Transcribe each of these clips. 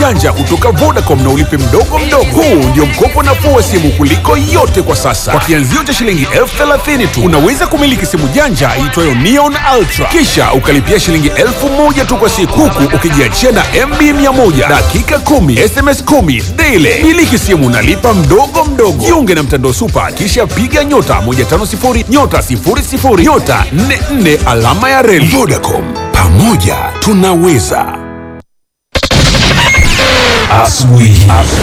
janja kutoka Vodacom na ulipe mdogo mdogo. Huu ndio mkopo nafuu wa simu kuliko yote kwa sasa. Kwa kianzio cha shilingi elfu thelathini tu unaweza kumiliki simu janja iitwayo Neon Ultra, kisha ukalipia shilingi elfu moja tu kwa siku, huku ukijiachia na MB 100 dakika 10 SMS 10 daily. Miliki simu nalipa mdogo mdogo. Jiunge na mtandao Super, kisha piga nyota 150 nyota 00 nyota 44 alama ya reli. Vodacom, pamoja tunaweza. Asubuhi.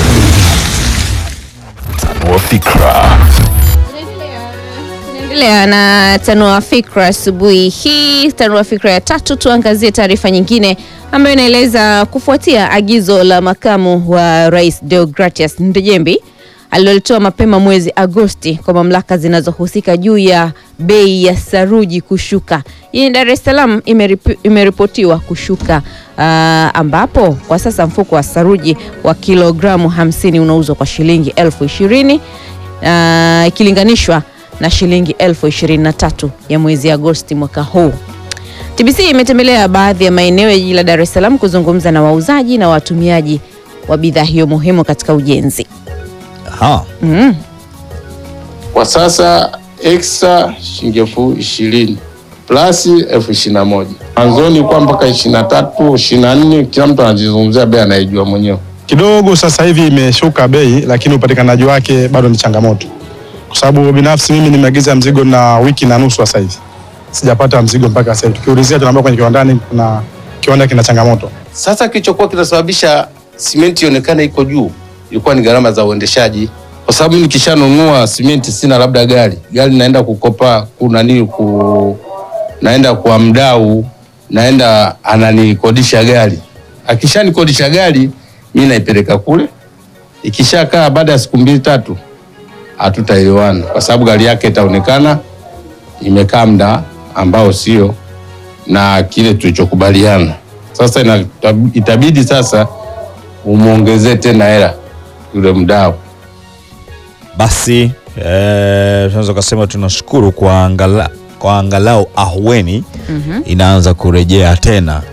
Tanua fikra. Tunaendelea na tanua fikra asubuhi hii. Tanua fikra ya tatu, tuangazie taarifa nyingine ambayo inaeleza kufuatia agizo la makamu wa rais Deogratias Ndejembi alilolitoa mapema mwezi Agosti kwa mamlaka zinazohusika juu ya bei ya saruji kushuka. Jijini Dar es Salaam imeripo- imeripotiwa kushuka ah, ambapo kwa sasa mfuko wa saruji wa kilogramu 50 unauzwa kwa shilingi elfu ishirini ah, ikilinganishwa na shilingi elfu ishirini na tatu ya mwezi Agosti mwaka huu. TBC imetembelea baadhi ya maeneo ya jiji la Dar es Salaam kuzungumza na wauzaji na watumiaji wa bidhaa hiyo muhimu katika ujenzi. Aha. Kwa sasa extra shilingi elfu ishirini plus elfu ishirini na moja mwanzoni kwa mpaka ishirini na tatu ishirini na nne kila mtu anajizungumzia bei anaijua mwenyewe. kidogo sasa hivi imeshuka bei, lakini upatikanaji wake bado ni changamoto, kwa sababu binafsi mimi nimeagiza mzigo na wiki na nusu sasa hivi sijapata mzigo mpaka sasa hivi. Tukiulizia tunaambia kwenye kiwandani kuna kiwanda kina changamoto. Sasa kilichokuwa kinasababisha simenti ionekane iko juu ilikuwa ni gharama za uendeshaji, kwa sababu mimi nikishanunua simenti sina labda gari gari naenda kukopa kuna nini ku naenda kwa mdau naenda ananikodisha gari, akishanikodisha gari mimi naipeleka kule, ikishakaa baada ya siku mbili tatu hatutaelewana kwa sababu gari yake itaonekana imekaa muda ambao sio na kile tulichokubaliana. Sasa ina, itabidi sasa umwongezee tena hela yule mdau. Basi eh, tunaweza kusema tunashukuru kwa, angala, kwa angalau ahueni inaanza kurejea tena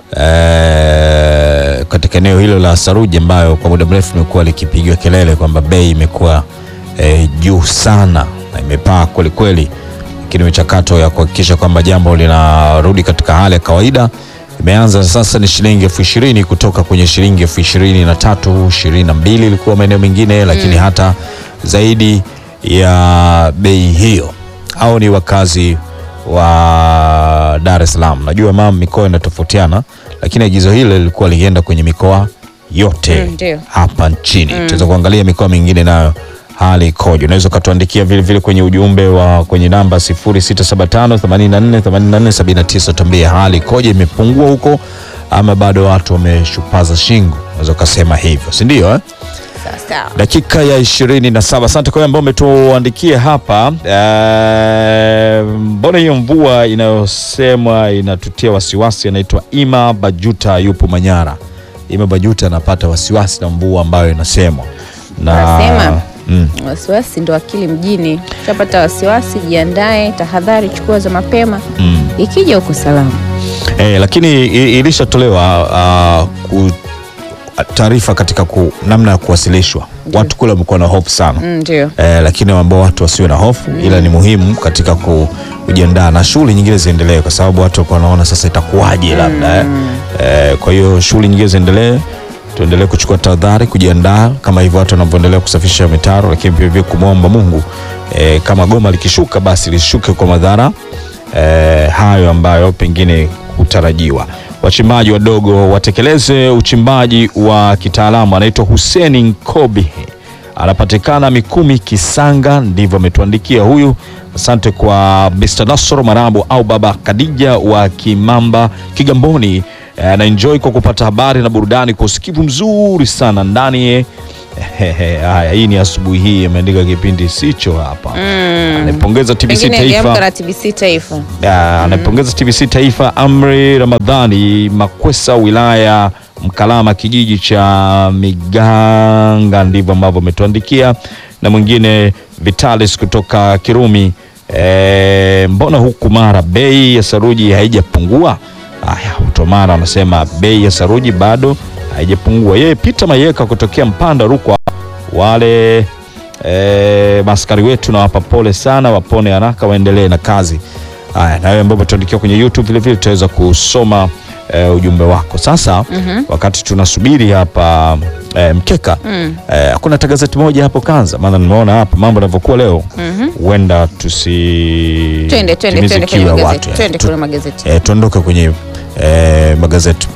eh, katika eneo hilo la saruji ambayo kwa muda mrefu imekuwa likipigiwa kelele kwamba bei imekuwa eh, juu sana na imepaa kwelikweli, lakini michakato ya kuhakikisha kwamba jambo linarudi katika hali ya kawaida imeanza sasa. Ni shilingi elfu ishirini kutoka kwenye shilingi elfu ishirini na tatu ishirini na mbili ilikuwa maeneo mengine, lakini hata zaidi ya bei hiyo. Au ni wakazi wa Dar es Salaam. Najua mama mikoa inatofautiana, lakini agizo hilo lilikuwa likienda kwenye mikoa yote Mm, ndio. hapa nchini. Tunaweza kuangalia mikoa mingine nayo hali ikoje. Unaweza ukatuandikia vile vile kwenye ujumbe wa kwenye namba 0675 84 84 79, tuambie hali ikoje, imepungua huko ama bado watu wameshupaza shingo, unaweza ukasema hivyo, si ndio eh? Sawa sawa. dakika ya ishirini na saba. Asante kwa wale ambao umetuandikia hapa. Eh, Mbona hiyo mvua inayosemwa inatutia wasiwasi? Anaitwa Ima Bajuta, yupo Manyara. Ima Bajuta anapata wasiwasi na mvua ambayo inasemwa na Anasema mm, wasiwasi ndo akili mjini. Utapata wasiwasi, jiandae, tahadhari chukua za mapema, mm. ikija uko salama. Eh, lakini i- ilishatolewa ah, ku- taarifa katika ku, namna ya kuwasilishwa. Watu kule wamekuwa na hofu sana Mm, Ndio. eh, lakini ambao watu wasiwe na hofu ila ni muhimu katika ku- kujiandaa na shughuli nyingine ziendelee, kwa sababu watu walikuwa wanaona sasa itakuwaje labda eh. Eh, kwa hiyo shughuli nyingine ziendelee, tuendelee kuchukua tahadhari, kujiandaa kama hivyo watu wanavyoendelea kusafisha mitaro, lakini pia vile kumwomba Mungu eh, kama goma likishuka basi lishuke kwa madhara eh, hayo ambayo pengine hutarajiwa. Wachimbaji wadogo watekeleze uchimbaji wa kitaalamu. Anaitwa Huseni Nkobi anapatikana Mikumi Kisanga, ndivyo ametuandikia huyu. Asante kwa Mr. Nasoro Marabu au Baba Kadija wa Kimamba Kigamboni. Eh, anaenjoy kwa kupata habari na burudani kwa usikivu mzuri sana ndani haya. Hii ni asubuhi hii, ameandika kipindi sicho hapa. Anaipongeza TBC Pengine aliamka Taifa na TBC Taifa. ya, anaipongeza TBC Taifa. Amri Ramadhani Makwesa, wilaya Mkalama, kijiji cha Miganga, ndivyo ambavyo ametuandikia. Na mwingine Vitalis kutoka Kirumi, e, mbona huku Mara bei ya saruji haijapungua? Haya, Utomara anasema bei ya saruji bado haijapungua. Yeye Peter Mayeka kutokea Mpanda Rukwa, wale e, maskari wetu nawapa pole sana, wapone haraka, waendelee na kazi. Haya, na wewe ambao tuandikia kwenye YouTube vile vile tutaweza kusoma e, ujumbe wako. Sasa wakati tunasubiri hapa e, mkeka e, hakuna hata gazeti moja hapo Kanza, maana nimeona hapa mambo yanavyokuwa leo huenda tusi Twende twende timize twende kiu kwenye ya magazeti. watu, Twende Tu- kwenye magazeti. eh, tuondoke kwenye eh, magazeti.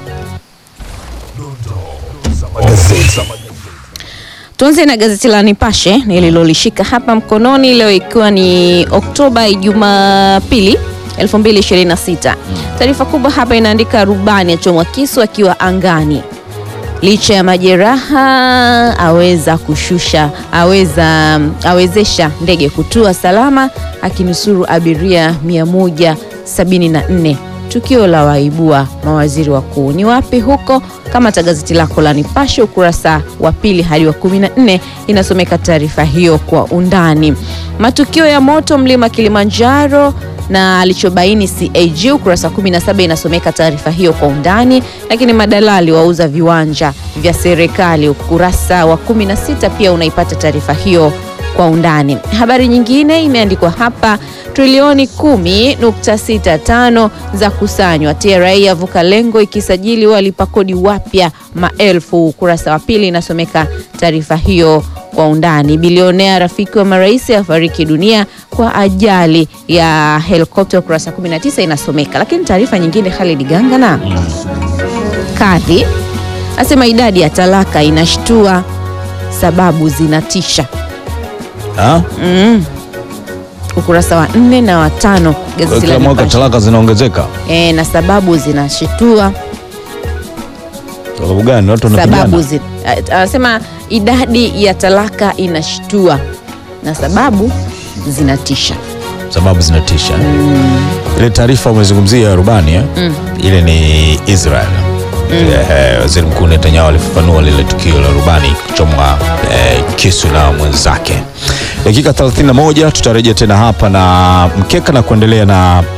Tuanze na gazeti la Nipashe nililolishika hapa mkononi leo ikiwa ni Oktoba Jumapili 2026. Taarifa kubwa hapa inaandika rubani achomwa kisu akiwa angani. Licha ya majeraha aweza kushusha aweza awezesha ndege kutua salama akinusuru abiria 174. Tukio la waibua mawaziri wakuu ni wapi huko? Kama ta gazeti lako la Nipashe ukurasa wa pili hadi wa 14 inasomeka taarifa hiyo kwa undani. Matukio ya moto mlima Kilimanjaro na alichobaini CAG ukurasa 17 inasomeka taarifa hiyo kwa undani, lakini madalali wauza viwanja vya serikali ukurasa wa 16 pia unaipata taarifa hiyo kwa undani. Habari nyingine imeandikwa hapa, trilioni 10.65 za kusanywa, TRA yavuka lengo ikisajili walipa kodi wapya maelfu. Ukurasa wa pili inasomeka taarifa hiyo kwa undani. Bilionea rafiki wa marais afariki dunia kwa ajali ya helikopta, ukurasa 19 inasomeka. Lakini taarifa nyingine, Khalid Gangana, kadhi asema idadi ya talaka inashtua, sababu zinatisha Ha? ukurasa wa nne na wa tano gazeti la Kila mwaka Nipashe. talaka zinaongezeka. E, na sababu zinashitua Sababu gani? Watu sababu wanapigana. zi, a- anasema idadi ya talaka inashtua na sababu zinatisha. Sababu zinatisha. Ile taarifa umezungumzia ya rubani eh? Ile ni Israel. Eh, Waziri Mkuu Netanyahu alifafanua lile tukio la rubani kuchomwa eh, kisu na mwenzake. Dakika 31 tutarejea tena hapa na mkeka na kuendelea na